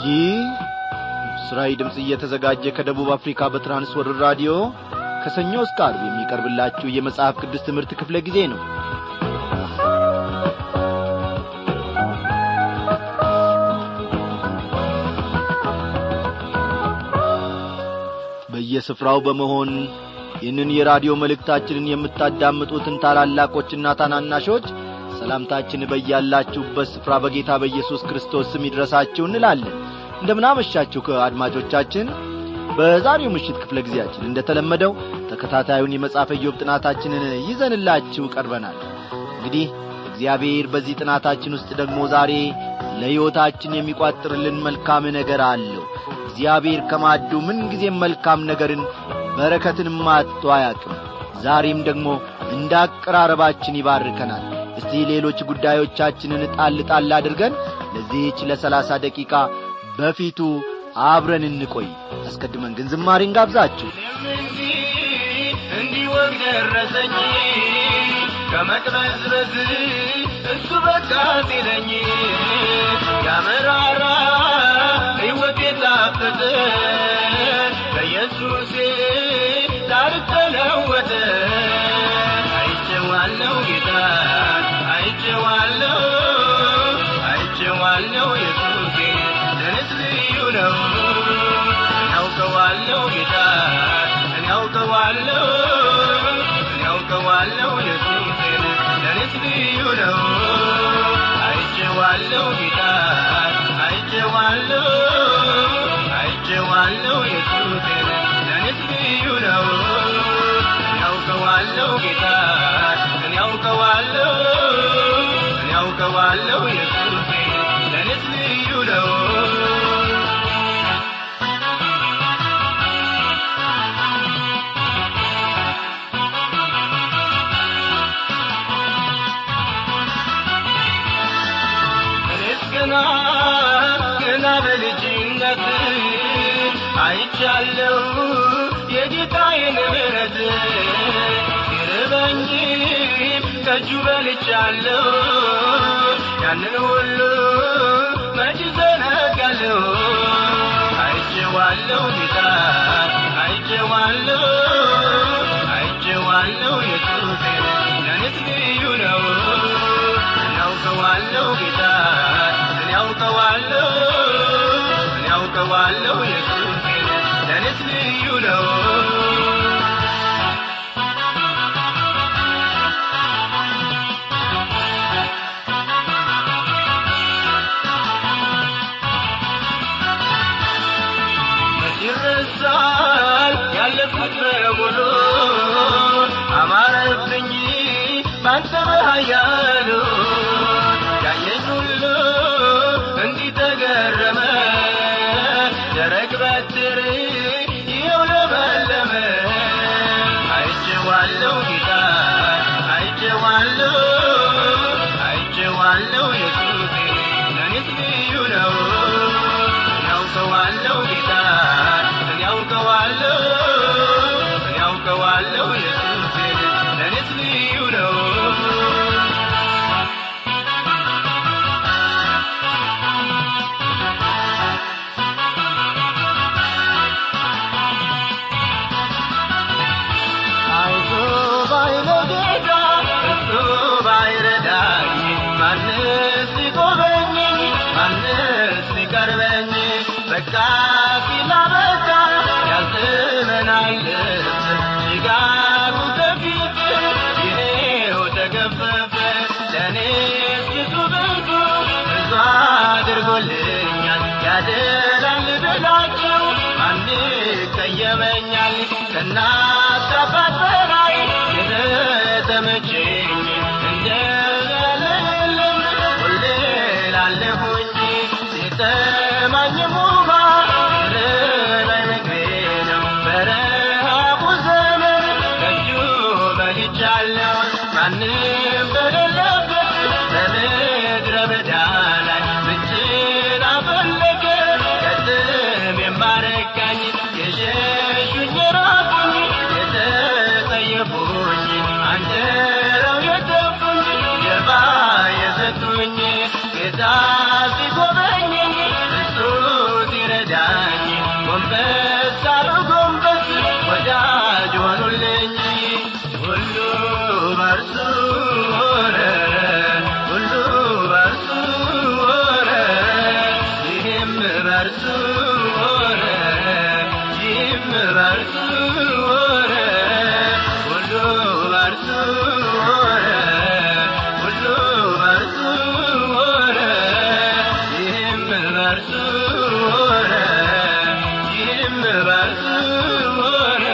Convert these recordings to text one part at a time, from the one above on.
ይህ ምስራዊ ድምፅ እየተዘጋጀ ከደቡብ አፍሪካ በትራንስወርር ራዲዮ ከሰኞ እስከ አርብ የሚቀርብላችሁ የመጽሐፍ ቅዱስ ትምህርት ክፍለ ጊዜ ነው በየስፍራው በመሆን ይህንን የራዲዮ መልእክታችንን የምታዳምጡትን ታላላቆችና ታናናሾች ሰላምታችን በያላችሁበት ስፍራ በጌታ በኢየሱስ ክርስቶስ ስም ይድረሳችሁ እንላለን እንደምናመሻችሁ አድማጮቻችን በዛሬው ምሽት ክፍለ ጊዜያችን እንደተለመደው ተከታታዩን የመጽሐፈ ኢዮብ ጥናታችንን ይዘንላችሁ ቀርበናል እንግዲህ እግዚአብሔር በዚህ ጥናታችን ውስጥ ደግሞ ዛሬ ለሕይወታችን የሚቋጥርልን መልካም ነገር አለው እግዚአብሔር ከማዱ ምንጊዜም መልካም ነገርን በረከትንም አጥቶ አያቅም ዛሬም ደግሞ እንደ አቀራረባችን ይባርከናል እስቲ ሌሎች ጉዳዮቻችንን ጣል ጣል አድርገን ለዚህች ለሰላሳ ደቂቃ በፊቱ አብረን እንቆይ አስቀድመን ግን ዝማሬን ጋብዛችሁ እንዲወግ ደረሰኝ ከመቅበዝበዝ እሱ በቃ ሲለኝ ያመራራ ሕይወት የጣፈጠ በኢየሱሴ ታሪክ ተለወጠ አይቼዋለሁ ጌታ አይቼዋለሁ አይቼዋለሁ ኢየሱሴ ለእኔስ ልዩ ነው ያውቀዋለሁ ጌታ እኔ ያውቀዋለሁ እኔ ያውቀዋለሁ ኢየሱሴን ለእኔስ ልዩ ነው አይቼዋለሁ ጌታ አይቼዋለሁ አይቼዋለሁ ኢየሱሴን ለእኔስ ልዩ ነው እኔ ያውቀዋለሁ ጌታ እኔ ያውቀዋለሁ እኔ ያውቀዋለሁ ኢየሱሴን ለእኔስ ልዩ ነው እኔስ ገና ገና በልጅነት አይቻለሁ የጌታዬን ምሕረት ይርበኝ ከእጁ በልቻለሁ ያንን ሁሉ መች ዘነጋለሁ አይቼዋለሁ ጌታ አይቼዋለሁ አይቼዋለሁ ኢየሱሴን ለእኔስ ልዩ ነው እኔ ያውቀዋለሁ ጌታ እኔ ያውቀዋለሁ እኔ ያውቀዋለሁ ኢየሱሴን ለእኔስ ልዩ ነው ይረሳል ያለፉት በሙሉ አማረብኝ ባንተ በኃያሉ ያየኝ ሁሉ እንዲህ ተገረመ ደረቅ በትር ይኸው ለመለመ አይቼዋለሁ ጌታ አይቼዋለሁ አይቼዋለሁ ኢየሱሴ ለእኔስ ልዩ ነው ያውቀዋለሁ ጌታ እኔ ያውቀዋለሁ እኔ ያውቀዋለሁ ኢየሱሴ ለእኔስ ልዩ ነው አይዞ ባይለው ጌታ እሱ ባይረዳኝ ማንስ ሊጎበኘኝ ማንስ ሊቀርበኝ በቃ ሲላበቃ ያልዘመናል ልብስ ጭጋጉ ከፊት ይሄው ተገፈፈ ለእኔስ ብዙ ብዙ ብዙ አድርጎልኛል ያደላል ብላችሁ ማን ይቀየመኛል ከእናት አባት በላይ የተመቸኝ እንደለለም ሁሌ ላለሁኝ ሲጠማኝም ውሃ ርራይ ምግቤ ነው በረሃቡ ዘመን ከእጁ በልቻለሁ ማንም በሌለበት በምድረ በዳ ላይ ምችን አፈለገ ከጥም የማረካኝ የሸሹኝ የራቁኝ የተጠየፉኝ አንጀራው የተፉኝ ጀርባ የሰጡኝ ጌታ ሲጎበኘኝ እሱ በርሱ ሆነ ሁሉ በርሱ ሆነ ይህም በርሱ ሆነ ይህም በርሱ ሆነ ሁሉ በርሱ ሆነ ሁሉ በርሱ ሆነ ይህም በርሱ ሆነ ይህም በርሱ ሆነ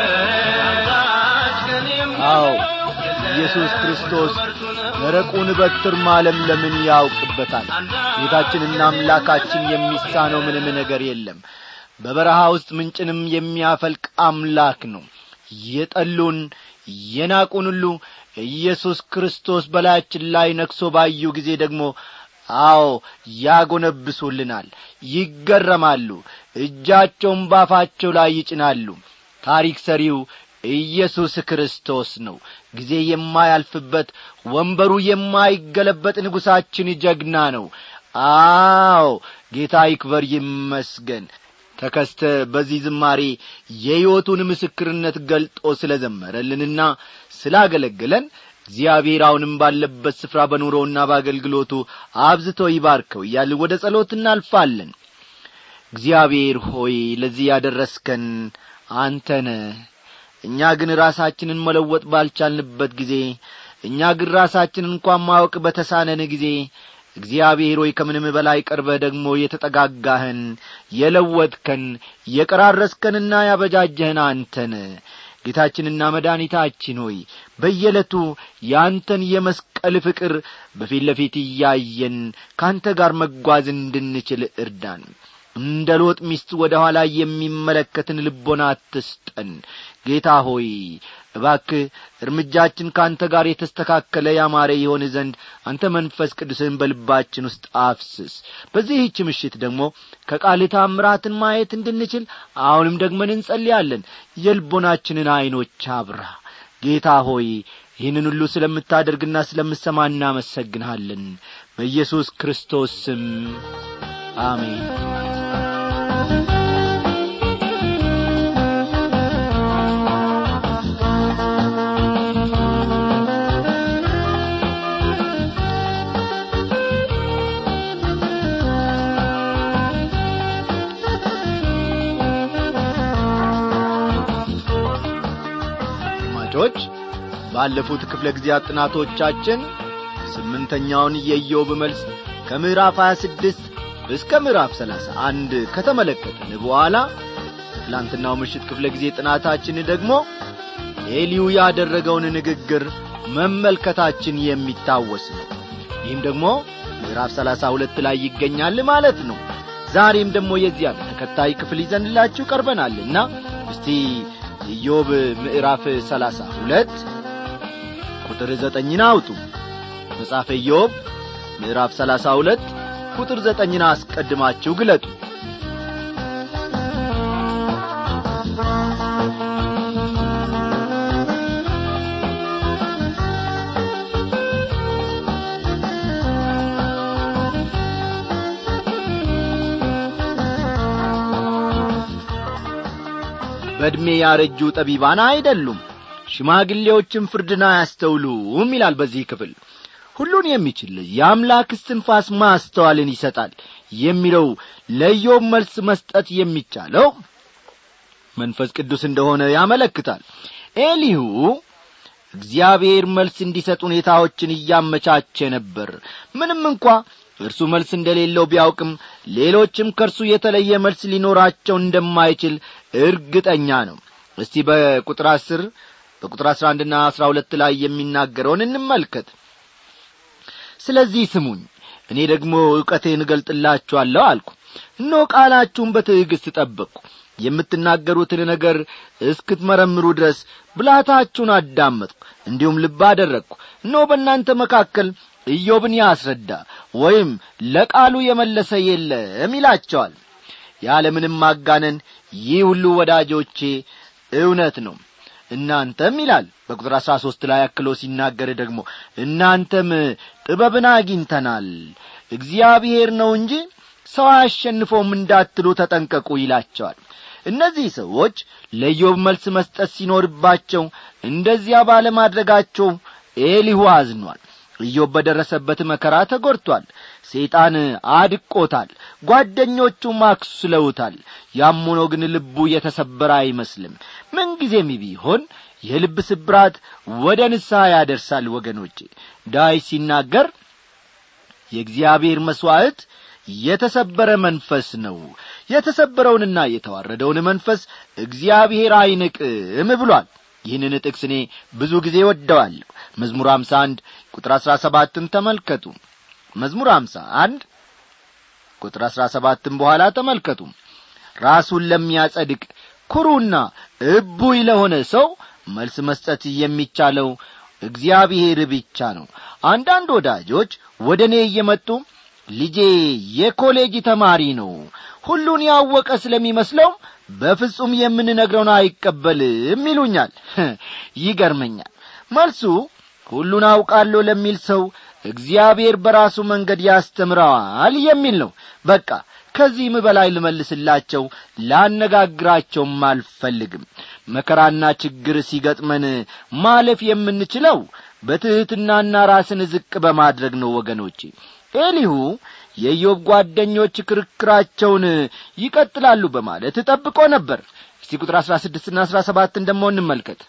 አንዳች ከኔም አዎ ኢየሱስ ክርስቶስ ደረቁን በትር ማለምለምን ያውቅበታል ጌታችንና አምላካችን የሚሳነው ምንም ነገር የለም በበረሃ ውስጥ ምንጭንም የሚያፈልቅ አምላክ ነው የጠሉን የናቁን ሁሉ ኢየሱስ ክርስቶስ በላያችን ላይ ነግሶ ባዩ ጊዜ ደግሞ አዎ ያጎነብሱልናል ይገረማሉ እጃቸውን ባፋቸው ላይ ይጭናሉ ታሪክ ሰሪው ኢየሱስ ክርስቶስ ነው ጊዜ የማያልፍበት ወንበሩ የማይገለበጥ ንጉሣችን ጀግና ነው አዎ ጌታ ይክበር ይመስገን ተከስተ በዚህ ዝማሬ የሕይወቱን ምስክርነት ገልጦ ስለ ዘመረልንና ስላገለገለን እግዚአብሔር አሁንም ባለበት ስፍራ በኑሮውና በአገልግሎቱ አብዝቶ ይባርከው እያል ወደ ጸሎት እናልፋለን እግዚአብሔር ሆይ ለዚህ ያደረስከን አንተነ እኛ ግን ራሳችንን መለወጥ ባልቻልንበት ጊዜ እኛ ግን ራሳችንን እንኳን ማወቅ በተሳነን ጊዜ እግዚአብሔር ሆይ ከምንም በላይ ቀርበህ ደግሞ የተጠጋጋህን የለወጥከን የቀራረስከንና ያበጃጀህን አንተን ጌታችንና መድኃኒታችን ሆይ በየዕለቱ ያንተን የመስቀል ፍቅር በፊት ለፊት እያየን ካንተ ጋር መጓዝ እንድንችል እርዳን እንደ ሎጥ ሚስት ወደ ኋላ የሚመለከትን ልቦና አትስጠን ጌታ ሆይ እባክህ እርምጃችን ከአንተ ጋር የተስተካከለ ያማረ የሆን ዘንድ አንተ መንፈስ ቅዱስን በልባችን ውስጥ አፍስስ በዚህች ምሽት ደግሞ ከቃል ታምራትን ማየት እንድንችል አሁንም ደግመን እንጸልያለን የልቦናችንን ዐይኖች አብራ ጌታ ሆይ ይህንን ሁሉ ስለምታደርግና ስለምሰማ እናመሰግንሃለን በኢየሱስ ክርስቶስ ስም አሜን አድማጮች ባለፉት ክፍለ ጊዜያት ጥናቶቻችን ስምንተኛውን የኢዮብ መልስ ከምዕራፍ 26 እስከ ምዕራፍ 31 ከተመለከትን በኋላ ትላንትናው ምሽት ክፍለ ጊዜ ጥናታችን ደግሞ ኤሊዩ ያደረገውን ንግግር መመልከታችን የሚታወስ ነው ይህም ደግሞ ምዕራፍ 32 ላይ ይገኛል ማለት ነው ዛሬም ደግሞ የዚያ ተከታይ ክፍል ይዘንላችሁ ቀርበናልና እስቲ ኢዮብ ምዕራፍ 32 ቁጥር ዘጠኝን አውጡ መጽሐፈ ኢዮብ ምዕራፍ 32 ቁጥር ዘጠኝን አስቀድማችሁ ግለጡ በዕድሜ ያረጁ ጠቢባን አይደሉም ሽማግሌዎችም ፍርድን አያስተውሉም ይላል በዚህ ክፍል ሁሉን የሚችል የአምላክ እስትንፋስ ማስተዋልን ይሰጣል የሚለው ለኢዮብ መልስ መስጠት የሚቻለው መንፈስ ቅዱስ እንደሆነ ያመለክታል ኤሊሁ እግዚአብሔር መልስ እንዲሰጥ ሁኔታዎችን እያመቻቸ ነበር ምንም እንኳ እርሱ መልስ እንደሌለው ቢያውቅም ሌሎችም ከእርሱ የተለየ መልስ ሊኖራቸው እንደማይችል እርግጠኛ ነው እስቲ በቁጥር አስር በቁጥር አስራ አንድና አስራ ሁለት ላይ የሚናገረውን እንመልከት ስለዚህ ስሙኝ እኔ ደግሞ ዕውቀቴን እገልጥላችኋለሁ አልኩ እኖ ቃላችሁን በትዕግሥት ጠበቅኩ የምትናገሩትን ነገር እስክትመረምሩ ድረስ ብላታችሁን አዳመጥኩ እንዲሁም ልብ አደረግኩ እኖ በእናንተ መካከል ኢዮብን ያስረዳ ወይም ለቃሉ የመለሰ የለም ይላቸዋል ያለምንም ማጋነን ይህ ሁሉ ወዳጆቼ እውነት ነው እናንተም ይላል በቁጥር አሥራ ሦስት ላይ አክሎ ሲናገር ደግሞ እናንተም ጥበብን አግኝተናል እግዚአብሔር ነው እንጂ ሰው አያሸንፈውም እንዳትሉ ተጠንቀቁ ይላቸዋል እነዚህ ሰዎች ለኢዮብ መልስ መስጠት ሲኖርባቸው እንደዚያ ባለማድረጋቸው ኤሊሁ አዝኗል ኢዮብ በደረሰበት መከራ ተጐድቶአል ሰይጣን አድቆታል ጓደኞቹም አክስለውታል ያም ሆኖ ግን ልቡ የተሰበረ አይመስልም ምንጊዜም ቢሆን የልብ ስብራት ወደ ንስሐ ያደርሳል ወገኖቼ ዳዊት ሲናገር የእግዚአብሔር መሥዋዕት የተሰበረ መንፈስ ነው የተሰበረውንና የተዋረደውን መንፈስ እግዚአብሔር አይንቅም ብሏል ይህንን ጥቅስ እኔ ብዙ ጊዜ ወደዋለሁ መዝሙር አምሳ አንድ ቁጥር አሥራ ሰባትን ተመልከቱ መዝሙር አምሳ አንድ ቁጥር አሥራ ሰባትን በኋላ ተመልከቱ ራሱን ለሚያጸድቅ ኩሩና እቡይ ለሆነ ሰው መልስ መስጠት የሚቻለው እግዚአብሔር ብቻ ነው አንዳንድ ወዳጆች ወደ እኔ እየመጡ ልጄ የኮሌጅ ተማሪ ነው ሁሉን ያወቀ ስለሚመስለው በፍጹም የምንነግረውን አይቀበልም ይሉኛል ይገርመኛል መልሱ ሁሉን አውቃለሁ ለሚል ሰው እግዚአብሔር በራሱ መንገድ ያስተምረዋል የሚል ነው በቃ ከዚህም በላይ ልመልስላቸው ላነጋግራቸውም አልፈልግም መከራና ችግር ሲገጥመን ማለፍ የምንችለው በትሕትናና ራስን ዝቅ በማድረግ ነው ወገኖቼ ኤሊሁ የኢዮብ ጓደኞች ክርክራቸውን ይቀጥላሉ በማለት ጠብቆ ነበር እስቲ ቁጥር አሥራ ስድስትና አሥራ ሰባትን ደሞ እንመልከት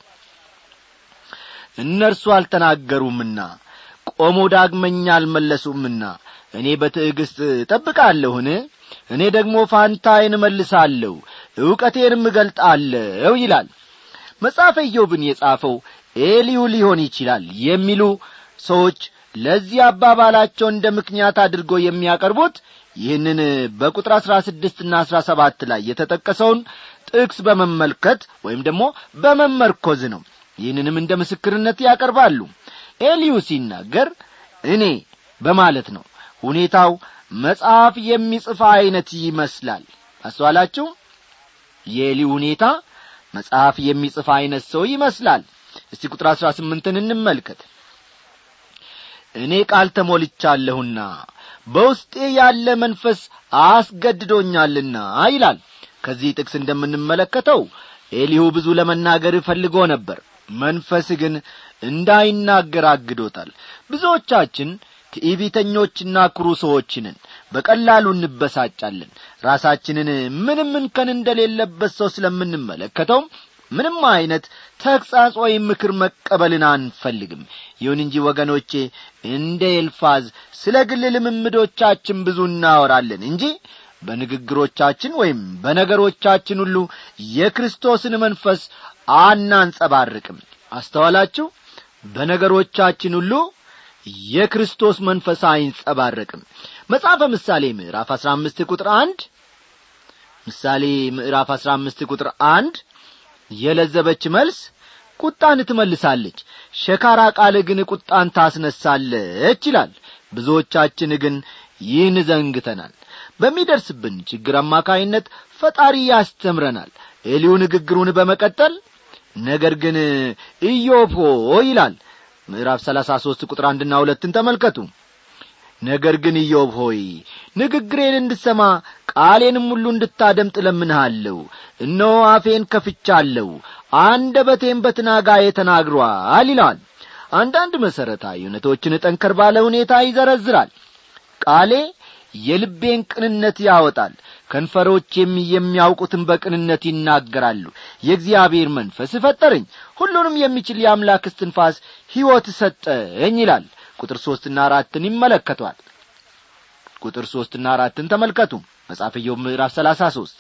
እነርሱ አልተናገሩምና ቆሞ ዳግመኛ አልመለሱምና እኔ በትዕግሥት እጠብቃለሁን እኔ ደግሞ ፋንታዬን እመልሳለሁ ዕውቀቴንም እገልጣለሁ ይላል መጽሐፈ ኢዮብን የጻፈው ኤሊዩ ሊሆን ይችላል የሚሉ ሰዎች ለዚህ አባባላቸው እንደ ምክንያት አድርጎ የሚያቀርቡት ይህንን በቁጥር አሥራ ስድስትና አሥራ ሰባት ላይ የተጠቀሰውን ጥቅስ በመመልከት ወይም ደግሞ በመመርኮዝ ነው ይህንንም እንደ ምስክርነት ያቀርባሉ ኤልዩ ሲናገር እኔ በማለት ነው ሁኔታው መጽሐፍ የሚጽፍ ዐይነት ይመስላል አስተዋላችሁ የኤሊ ሁኔታ መጽሐፍ የሚጽፍ ዐይነት ሰው ይመስላል እስቲ ቁጥር አሥራ ስምንትን እንመልከት እኔ ቃል ተሞልቻለሁና በውስጤ ያለ መንፈስ አስገድዶኛልና ይላል ከዚህ ጥቅስ እንደምንመለከተው ኤሊሁ ብዙ ለመናገር ፈልጎ ነበር መንፈስ ግን እንዳይናገር አግዶታል ብዙዎቻችን ትዕቢተኞችና ኩሩ ሰዎችንን በቀላሉ እንበሳጫለን ራሳችንን ምንም እንከን እንደሌለበት ሰው ስለምንመለከተው ምንም አይነት ተግሣጽ ወይም ምክር መቀበልን አንፈልግም ይሁን እንጂ ወገኖቼ እንደ ኤልፋዝ ስለ ግል ልምምዶቻችን ብዙ እናወራለን እንጂ በንግግሮቻችን ወይም በነገሮቻችን ሁሉ የክርስቶስን መንፈስ አናንጸባርቅም አስተዋላችሁ በነገሮቻችን ሁሉ የክርስቶስ መንፈስ አይንጸባረቅም መጽሐፈ ምሳሌ ምዕራፍ አሥራ አምስት ቁጥር አንድ ምሳሌ ምዕራፍ አሥራ አምስት ቁጥር አንድ የለዘበች መልስ ቁጣን ትመልሳለች ሸካራ ቃል ግን ቁጣን ታስነሳለች ይላል ብዙዎቻችን ግን ይህን ዘንግተናል በሚደርስብን ችግር አማካይነት ፈጣሪ ያስተምረናል ኤሊው ንግግሩን በመቀጠል ነገር ግን ኢዮብ ይላል ምዕራፍ ሰላሳ ሦስት ቁጥር አንድና ሁለትን ተመልከቱ ነገር ግን ኢዮብ ሆይ ንግግሬን እንድሰማ ቃሌንም ሁሉ እንድታደምጥ ለምንሃለሁ እነሆ አፌን ከፍቻለሁ አንደበቴም በትናጋዬ ተናግሯል ይለዋል አንዳንድ መሠረታዊ እውነቶችን ጠንከር ባለ ሁኔታ ይዘረዝራል ቃሌ የልቤን ቅንነት ያወጣል ከንፈሮቼም የሚያውቁትን በቅንነት ይናገራሉ የእግዚአብሔር መንፈስ ፈጠረኝ ሁሉንም የሚችል የአምላክ እስትንፋስ ሕይወት ሰጠኝ ይላል ቁጥር ሦስትና አራትን ይመለከቷል ቁጥር ሦስትና አራትን ተመልከቱ መጽሐፈ ኢዮብ ምዕራፍ ሰላሳ ሦስት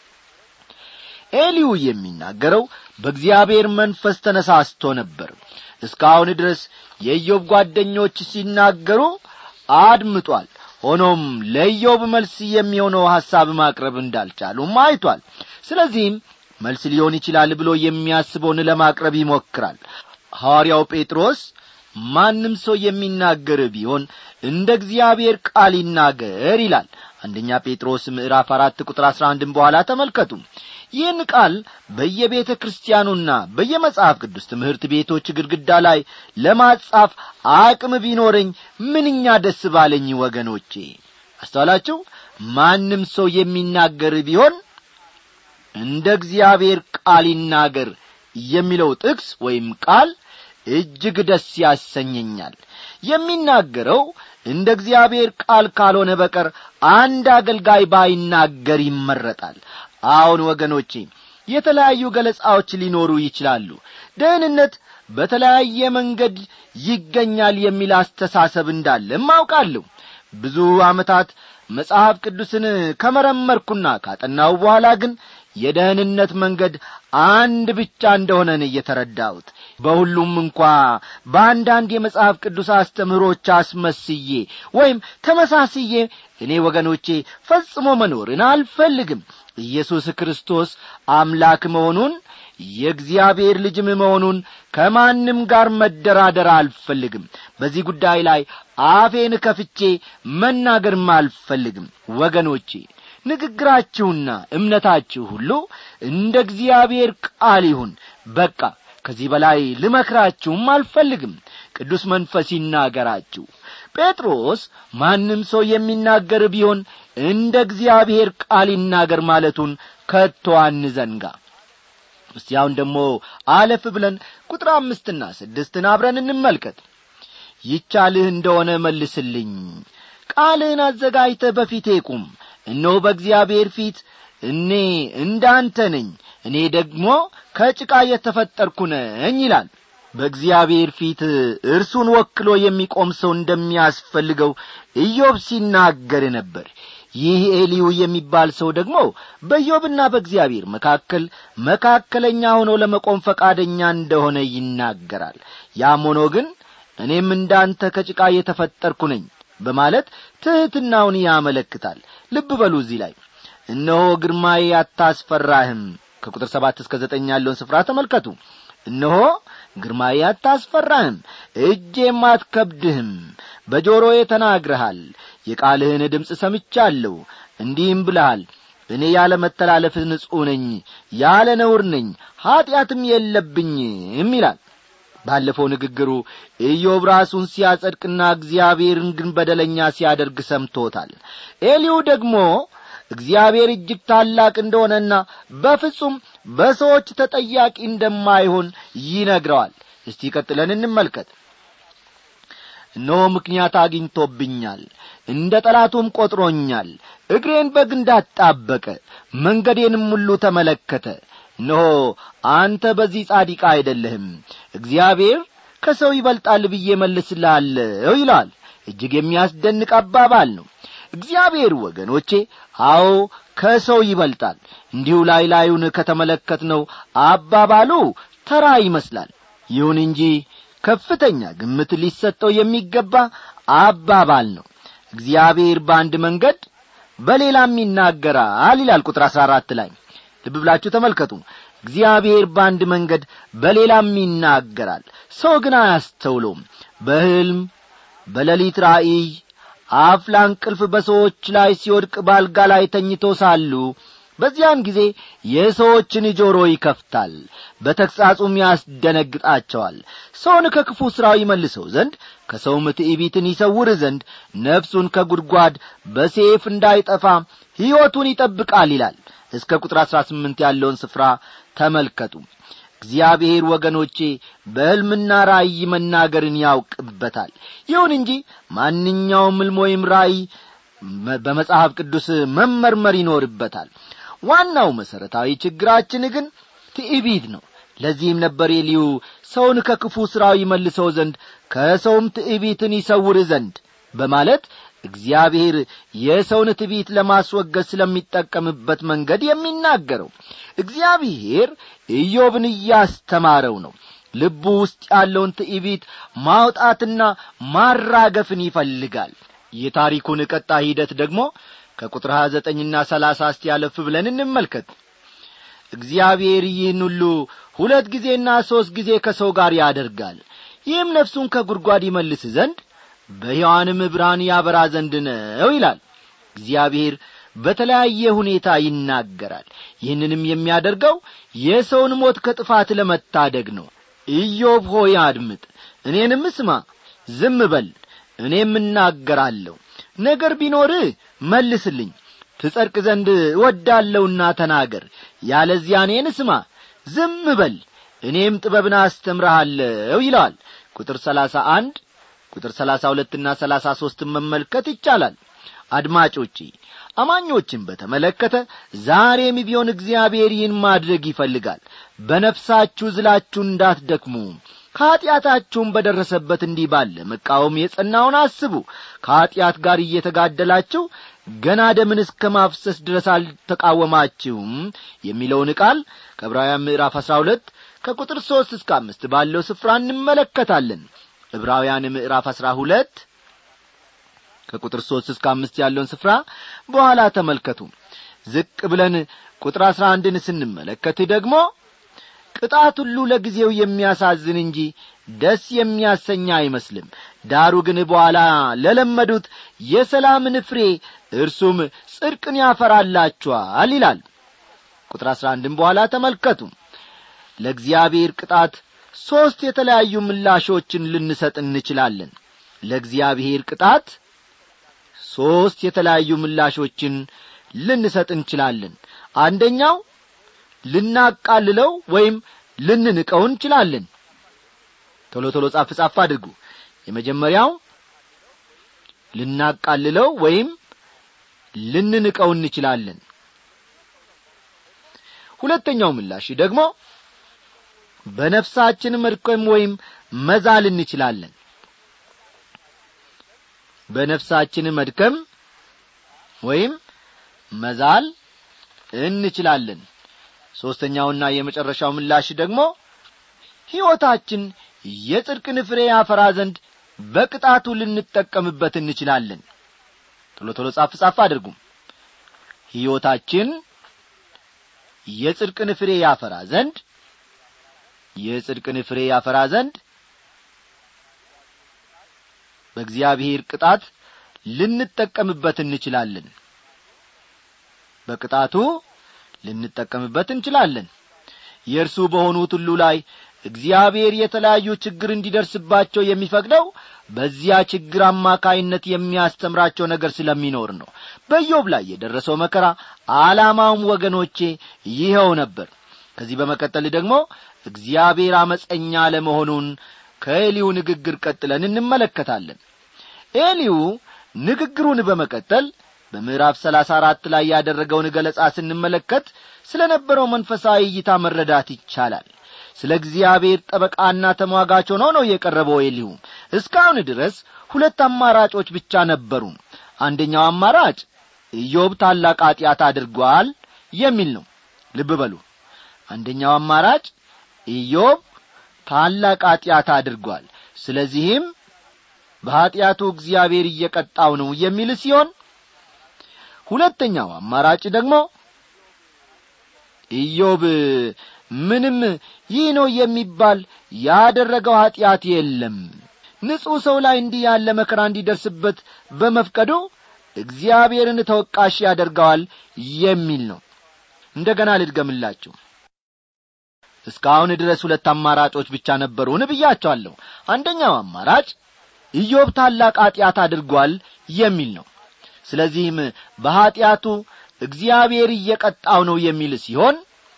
ኤሊዩ የሚናገረው በእግዚአብሔር መንፈስ ተነሳስቶ ነበር እስካሁን ድረስ የኢዮብ ጓደኞች ሲናገሩ አድምጧል ሆኖም ለኢዮብ መልስ የሚሆነው ሐሳብ ማቅረብ እንዳልቻሉም አይቷል ስለዚህም መልስ ሊሆን ይችላል ብሎ የሚያስበውን ለማቅረብ ይሞክራል ሐዋርያው ጴጥሮስ ማንም ሰው የሚናገር ቢሆን እንደ እግዚአብሔር ቃል ይናገር ይላል አንደኛ ጴጥሮስ ምዕራፍ አራት ቁጥር አሥራ አንድን በኋላ ተመልከቱ ይህን ቃል በየቤተ ክርስቲያኑና በየመጽሐፍ ቅዱስ ትምህርት ቤቶች ግድግዳ ላይ ለማጻፍ አቅም ቢኖረኝ ምንኛ ደስ ባለኝ ወገኖቼ አስተዋላችሁ ማንም ሰው የሚናገር ቢሆን እንደ እግዚአብሔር ቃል ይናገር የሚለው ጥቅስ ወይም ቃል እጅግ ደስ ያሰኘኛል የሚናገረው እንደ እግዚአብሔር ቃል ካልሆነ በቀር አንድ አገልጋይ ባይናገር ይመረጣል አሁን ወገኖቼ የተለያዩ ገለጻዎች ሊኖሩ ይችላሉ ደህንነት በተለያየ መንገድ ይገኛል የሚል አስተሳሰብ እንዳለም አውቃለሁ ብዙ ዓመታት መጽሐፍ ቅዱስን ከመረመርኩና ካጠናው በኋላ ግን የደህንነት መንገድ አንድ ብቻ እንደሆነን እየተረዳሁት በሁሉም እንኳ በአንዳንድ የመጽሐፍ ቅዱስ አስተምህሮች አስመስዬ ወይም ተመሳስዬ እኔ ወገኖቼ ፈጽሞ መኖርን አልፈልግም ኢየሱስ ክርስቶስ አምላክ መሆኑን የእግዚአብሔር ልጅም መሆኑን ከማንም ጋር መደራደር አልፈልግም በዚህ ጉዳይ ላይ አፌን ከፍቼ መናገርም አልፈልግም ወገኖቼ ንግግራችሁና እምነታችሁ ሁሉ እንደ እግዚአብሔር ቃል ይሁን በቃ ከዚህ በላይ ልመክራችሁም አልፈልግም ቅዱስ መንፈስ ይናገራችሁ ጴጥሮስ ማንም ሰው የሚናገር ቢሆን እንደ እግዚአብሔር ቃል ይናገር ማለቱን ከቶ አንዘንጋ እስቲ አሁን ደግሞ አለፍ ብለን ቁጥር አምስትና ስድስትን አብረን እንመልከት ይቻልህ እንደሆነ መልስልኝ ቃልህን አዘጋጅተህ በፊቴ ቁም እነሆ በእግዚአብሔር ፊት እኔ እንዳንተ ነኝ እኔ ደግሞ ከጭቃ የተፈጠርኩ ነኝ ይላል በእግዚአብሔር ፊት እርሱን ወክሎ የሚቆም ሰው እንደሚያስፈልገው ኢዮብ ሲናገር ነበር ይህ ኤሊዩ የሚባል ሰው ደግሞ በኢዮብና በእግዚአብሔር መካከል መካከለኛ ሆኖ ለመቆም ፈቃደኛ እንደሆነ ይናገራል ያም ሆኖ ግን እኔም እንዳንተ ከጭቃ የተፈጠርኩ ነኝ በማለት ትሕትናውን ያመለክታል ልብ በሉ እዚህ ላይ እነሆ ግርማዬ አታስፈራህም ከቁጥር ሰባት እስከ ዘጠኝ ያለውን ስፍራ ተመልከቱ እነሆ ግርማዬ አታስፈራህም እጄም አትከብድህም በጆሮዬ ተናግረሃል የቃልህን ድምፅ ሰምቻለሁ እንዲህም ብለሃል እኔ ያለ መተላለፍ ንጹሕ ነኝ ያለ ነውር ነኝ ኀጢአትም የለብኝም ይላል ባለፈው ንግግሩ ኢዮብ ራሱን ሲያጸድቅና እግዚአብሔርን ግን በደለኛ ሲያደርግ ሰምቶታል ኤሊው ደግሞ እግዚአብሔር እጅግ ታላቅ እንደሆነና በፍጹም በሰዎች ተጠያቂ እንደማይሆን ይነግረዋል እስቲ ቀጥለን እንመልከት እነሆ ምክንያት አግኝቶብኛል እንደ ጠላቱም ቈጥሮኛል እግሬን በግንድ አጣበቀ መንገዴንም ሁሉ ተመለከተ እነሆ አንተ በዚህ ጻዲቃ አይደለህም እግዚአብሔር ከሰው ይበልጣል ብዬ መልስልሃለሁ ይለዋል እጅግ የሚያስደንቅ አባባል ነው እግዚአብሔር ወገኖቼ አዎ ከሰው ይበልጣል እንዲሁ ላይ ላዩን ከተመለከትነው አባባሉ ተራ ይመስላል ይሁን እንጂ ከፍተኛ ግምት ሊሰጠው የሚገባ አባባል ነው እግዚአብሔር በአንድ መንገድ በሌላም ይናገራል ይላል ቁጥር አሥራ አራት ላይ ልብ ብላችሁ ተመልከቱ እግዚአብሔር በአንድ መንገድ በሌላም ይናገራል ሰው ግን አያስተውለውም በሕልም በሌሊት ራእይ አፍላ እንቅልፍ በሰዎች ላይ ሲወድቅ ባልጋ ላይ ተኝቶ ሳሉ በዚያን ጊዜ የሰዎችን ጆሮ ይከፍታል በተግሣጹም ያስደነግጣቸዋል ሰውን ከክፉ ሥራው ይመልሰው ዘንድ ከሰውም ትዕቢትን ይሰውር ዘንድ ነፍሱን ከጒድጓድ በሴፍ እንዳይጠፋ ሕይወቱን ይጠብቃል ይላል እስከ ቁጥር አሥራ ስምንት ያለውን ስፍራ ተመልከቱ እግዚአብሔር ወገኖቼ በሕልምና ራእይ መናገርን ያውቅበታል ይሁን እንጂ ማንኛውም ሕልም ወይም ራእይ በመጽሐፍ ቅዱስ መመርመር ይኖርበታል ዋናው መሠረታዊ ችግራችን ግን ትዕቢት ነው ለዚህም ነበር ኤልዩ ሰውን ከክፉ ሥራው ይመልሰው ዘንድ ከሰውም ትዕቢትን ይሰውር ዘንድ በማለት እግዚአብሔር የሰውን ትዕቢት ለማስወገድ ስለሚጠቀምበት መንገድ የሚናገረው እግዚአብሔር ኢዮብን እያስተማረው ነው ልቡ ውስጥ ያለውን ትዕቢት ማውጣትና ማራገፍን ይፈልጋል የታሪኩን ቀጣ ሂደት ደግሞ ከቁጥር ሀያ ዘጠኝና ሰላሳ እስቲ ያለፍ ብለን እንመልከት እግዚአብሔር ይህን ሁሉ ሁለት ጊዜና ሦስት ጊዜ ከሰው ጋር ያደርጋል ይህም ነፍሱን ከጒድጓድ ይመልስ ዘንድ በሕያዋንም ብርሃን ያበራ ዘንድ ነው ይላል እግዚአብሔር በተለያየ ሁኔታ ይናገራል ይህንንም የሚያደርገው የሰውን ሞት ከጥፋት ለመታደግ ነው ኢዮብ ሆይ አድምጥ እኔንም ስማ ዝም በል እኔም እናገራለሁ ነገር ቢኖርህ መልስልኝ ትጸድቅ ዘንድ እወዳለሁና ተናገር ያለዚያ እኔን ስማ ዝም በል እኔም ጥበብን አስተምረሃለሁ ይለዋል ቁጥር ሰላሳ አንድ ቁጥር ሰላሳ ሁለትና ሰላሳ ሦስትን መመልከት ይቻላል አድማጮቼ አማኞችን በተመለከተ ዛሬም ቢሆን እግዚአብሔር ይህን ማድረግ ይፈልጋል በነፍሳችሁ ዝላችሁ እንዳትደክሙ ከኀጢአታችሁም በደረሰበት እንዲህ ባለ መቃወም የጸናውን አስቡ ከኀጢአት ጋር እየተጋደላችሁ ገና ደምን እስከ ማፍሰስ ድረስ አልተቃወማችሁም የሚለውን ቃል ከዕብራውያን ምዕራፍ አሥራ ሁለት ከቁጥር ሦስት እስከ አምስት ባለው ስፍራ እንመለከታለን ዕብራውያን ምዕራፍ አሥራ ሁለት ከቁጥር ሦስት እስከ አምስት ያለውን ስፍራ በኋላ ተመልከቱ ዝቅ ብለን ቁጥር አሥራ አንድን ስንመለከት ደግሞ ቅጣት ሁሉ ለጊዜው የሚያሳዝን እንጂ ደስ የሚያሰኛ አይመስልም ዳሩ ግን በኋላ ለለመዱት የሰላምን ፍሬ እርሱም ጽድቅን ያፈራላችኋል ይላል ቁጥር አሥራ አንድን በኋላ ተመልከቱ ለእግዚአብሔር ቅጣት ሦስት የተለያዩ ምላሾችን ልንሰጥ እንችላለን ለእግዚአብሔር ቅጣት ሦስት የተለያዩ ምላሾችን ልንሰጥ እንችላለን አንደኛው ልናቃልለው ወይም ልንንቀው እንችላለን ቶሎ ቶሎ ጻፍ ጻፍ አድርጉ የመጀመሪያው ልናቃልለው ወይም ልንንቀው እንችላለን ሁለተኛው ምላሽ ደግሞ በነፍሳችን መድከም ወይም መዛል እንችላለን በነፍሳችን መድከም ወይም መዛል እንችላለን ሦስተኛውና የመጨረሻው ምላሽ ደግሞ ሕይወታችን የጽድቅን ፍሬ ያፈራ ዘንድ በቅጣቱ ልንጠቀምበት እንችላለን ቶሎ ቶሎ ጻፍ ጻፍ አድርጉም ሕይወታችን የጽድቅን ፍሬ ያፈራ ዘንድ የጽድቅን ፍሬ ያፈራ ዘንድ በእግዚአብሔር ቅጣት ልንጠቀምበት እንችላለን በቅጣቱ ልንጠቀምበት እንችላለን የእርሱ በሆኑት ሁሉ ላይ እግዚአብሔር የተለያዩ ችግር እንዲደርስባቸው የሚፈቅደው በዚያ ችግር አማካይነት የሚያስተምራቸው ነገር ስለሚኖር ነው በዮብ ላይ የደረሰው መከራ ዓላማውም ወገኖቼ ይኸው ነበር ከዚህ በመቀጠል ደግሞ እግዚአብሔር አመፀኛ ለመሆኑን ከኤሊው ንግግር ቀጥለን እንመለከታለን ኤሊው ንግግሩን በመቀጠል በምዕራፍ ሰላሳ አራት ላይ ያደረገውን ገለጻ ስንመለከት ስለ ነበረው መንፈሳዊ እይታ መረዳት ይቻላል ስለ እግዚአብሔር ጠበቃና ተሟጋች ሆኖ ነው የቀረበው ኤሊሁ እስካሁን ድረስ ሁለት አማራጮች ብቻ ነበሩ አንደኛው አማራጭ ኢዮብ ታላቅ ኀጢአት አድርጓል የሚል ነው ልብ በሉ አንደኛው አማራጭ ኢዮብ ታላቅ ኀጢአት አድርጓል ስለዚህም በኀጢአቱ እግዚአብሔር እየቀጣው ነው የሚል ሲሆን ሁለተኛው አማራጭ ደግሞ ኢዮብ ምንም ይህ ነው የሚባል ያደረገው ኀጢአት የለም ንጹሕ ሰው ላይ እንዲህ ያለ መከራ እንዲደርስበት በመፍቀዱ እግዚአብሔርን ተወቃሽ ያደርገዋል የሚል ነው እንደ ገና ልድገምላችሁ እስካሁን ድረስ ሁለት አማራጮች ብቻ ነበሩን ብያቸዋለሁ አንደኛው አማራጭ ኢዮብ ታላቅ ኀጢአት አድርጓል የሚል ነው ስለዚህም በኀጢአቱ እግዚአብሔር እየቀጣው ነው የሚል ሲሆን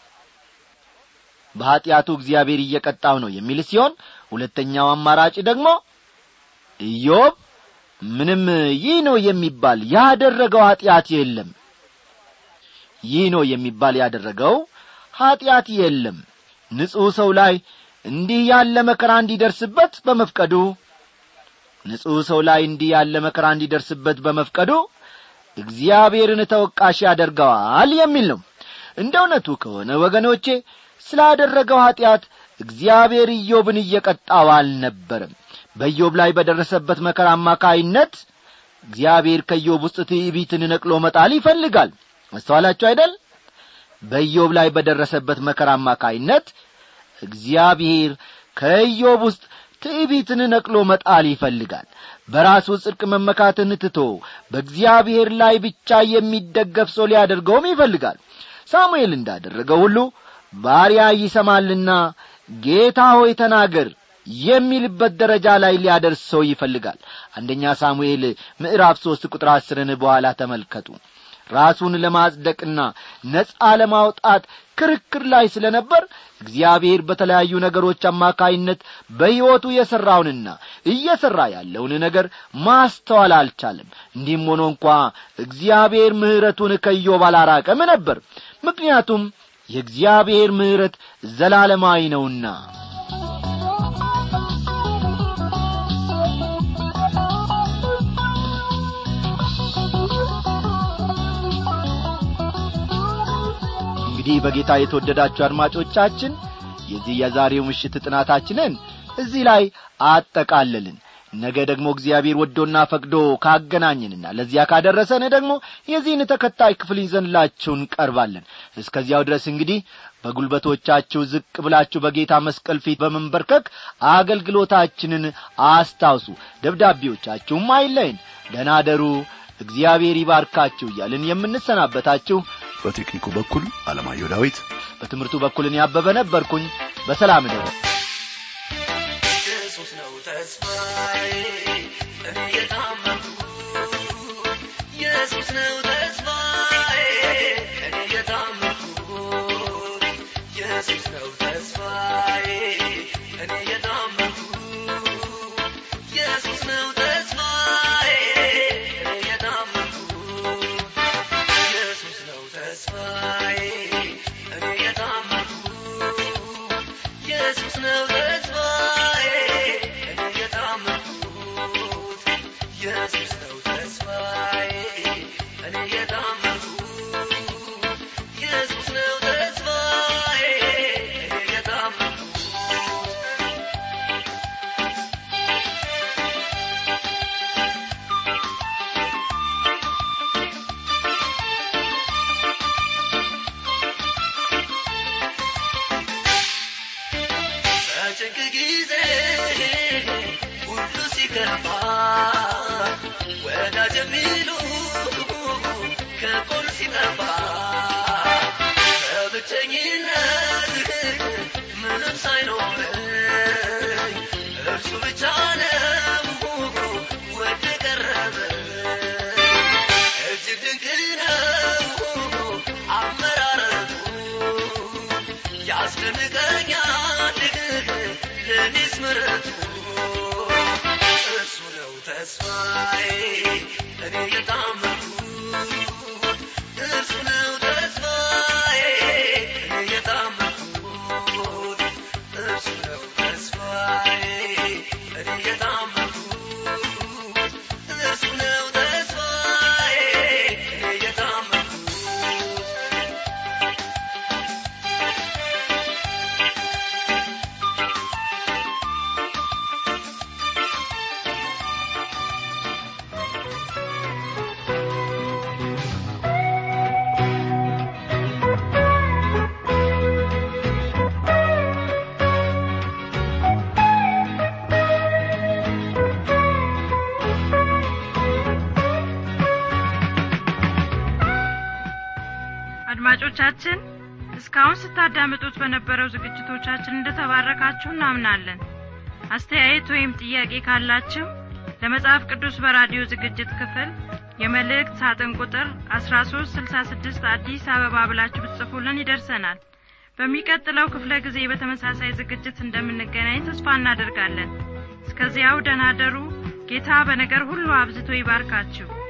በኀጢአቱ እግዚአብሔር እየቀጣው ነው የሚል ሲሆን ሁለተኛው አማራጭ ደግሞ ኢዮብ ምንም ይህ ነው የሚባል ያደረገው ኀጢአት የለም ይህ ነው የሚባል ያደረገው ኀጢአት የለም ንጹሕ ሰው ላይ እንዲህ ያለ መከራ እንዲደርስበት በመፍቀዱ ንጹሕ ሰው ላይ እንዲህ ያለ መከራ እንዲደርስበት በመፍቀዱ እግዚአብሔርን ተወቃሽ ያደርገዋል የሚል ነው እንደ እውነቱ ከሆነ ወገኖቼ ስላደረገው ኀጢአት እግዚአብሔር ኢዮብን እየቀጣው አልነበረም በኢዮብ ላይ በደረሰበት መከራ አማካይነት እግዚአብሔር ከኢዮብ ውስጥ ትዕቢትን ነቅሎ መጣል ይፈልጋል መስተዋላችሁ አይደል በኢዮብ ላይ በደረሰበት መከራ አማካይነት እግዚአብሔር ከኢዮብ ውስጥ ትዕቢትን ነቅሎ መጣል ይፈልጋል በራሱ ጽድቅ መመካትን ትቶ በእግዚአብሔር ላይ ብቻ የሚደገፍ ሰው ሊያደርገውም ይፈልጋል ሳሙኤል እንዳደረገው ሁሉ ባሪያ ይሰማልና ጌታ ሆይ ተናገር የሚልበት ደረጃ ላይ ሊያደርሰው ይፈልጋል አንደኛ ሳሙኤል ምዕራፍ ሦስት ቁጥር አስርን በኋላ ተመልከቱ ራሱን ለማጽደቅና ነጻ ለማውጣት ክርክር ላይ ስለ ነበር እግዚአብሔር በተለያዩ ነገሮች አማካይነት በሕይወቱ የሠራውንና እየሠራ ያለውን ነገር ማስተዋል አልቻለም እንዲህም ሆኖ እንኳ እግዚአብሔር ምሕረቱን ከኢዮብ አላራቀም ነበር ምክንያቱም የእግዚአብሔር ምሕረት ዘላለማዊ ነውና እንግዲህ በጌታ የተወደዳችሁ አድማጮቻችን የዚህ የዛሬው ምሽት ጥናታችንን እዚህ ላይ አጠቃለልን ነገ ደግሞ እግዚአብሔር ወዶና ፈቅዶ ካገናኝንና ለዚያ ካደረሰን ደግሞ የዚህን ተከታይ ክፍል ይዘንላችሁ እንቀርባለን እስከዚያው ድረስ እንግዲህ በጉልበቶቻችሁ ዝቅ ብላችሁ በጌታ መስቀል ፊት በመንበርከክ አገልግሎታችንን አስታውሱ ደብዳቤዎቻችሁም አይለይን ደናደሩ እግዚአብሔር ይባርካችሁ እያልን የምንሰናበታችሁ በቴክኒኩ በኩል አለማየሁ ዳዊት በትምህርቱ በኩል እኔ አበበ ነበርኩኝ በሰላም ደረ ኢየሱስ ነው ተስፋዬ እኔ የታመንኩ ኢየሱስ ነው ተስፋዬ እኔ የታመንኩ ኢየሱስ ነው ተስፋዬ እኔ የታመንኩ ኢየሱስ ነው ተስፋዬ እኔ የታመንኩ ኢየሱስ ነው ተስፋዬ እኔ የታመንኩ ኢየሱስ ነው ተስፋዬ እኔ የታመንኩት ኢየሱስ ነው ተስፋዬ እኔ የታመንኩት ኢየሱስ ነው ተስፋዬ እኔ የታመንኩት በጭንቅ ጊዜ ሁሉ ሲከፋ ወዳጅ የሚሉ ከጎን ሲጠፋ በብቸኝነት ምንም ሳይኖረኝ እርሱ ብቻ ነው ወደ ቀረበ እጅግ ድንቅ ነው አመራረቱ ያስደንቀኛል ለኔስ ምረቱ እርሱ ነው ተስፋዬ እኔ የታመንኩ እርሱ ነው ተስፋዬ እኔ የታመንኩት እርሱ ነው ተስፋዬ እኔ የታመንኩት እርሱ ነው ተስፋዬ እኔ የታመንኩት አድማጮቻችን እስካሁን ስታዳምጡት በነበረው ዝግጅቶቻችን እንደተባረካችሁ እናምናለን አስተያየት ወይም ጥያቄ ካላችሁ ለመጽሐፍ ቅዱስ በራዲዮ ዝግጅት ክፍል የመልእክት ሳጥን ቁጥር 1366 አዲስ አበባ ብላችሁ ብትጽፉልን ይደርሰናል በሚቀጥለው ክፍለ ጊዜ በተመሳሳይ ዝግጅት እንደምንገናኝ ተስፋ እናደርጋለን እስከዚያው ደናደሩ ጌታ በነገር ሁሉ አብዝቶ ይባርካችሁ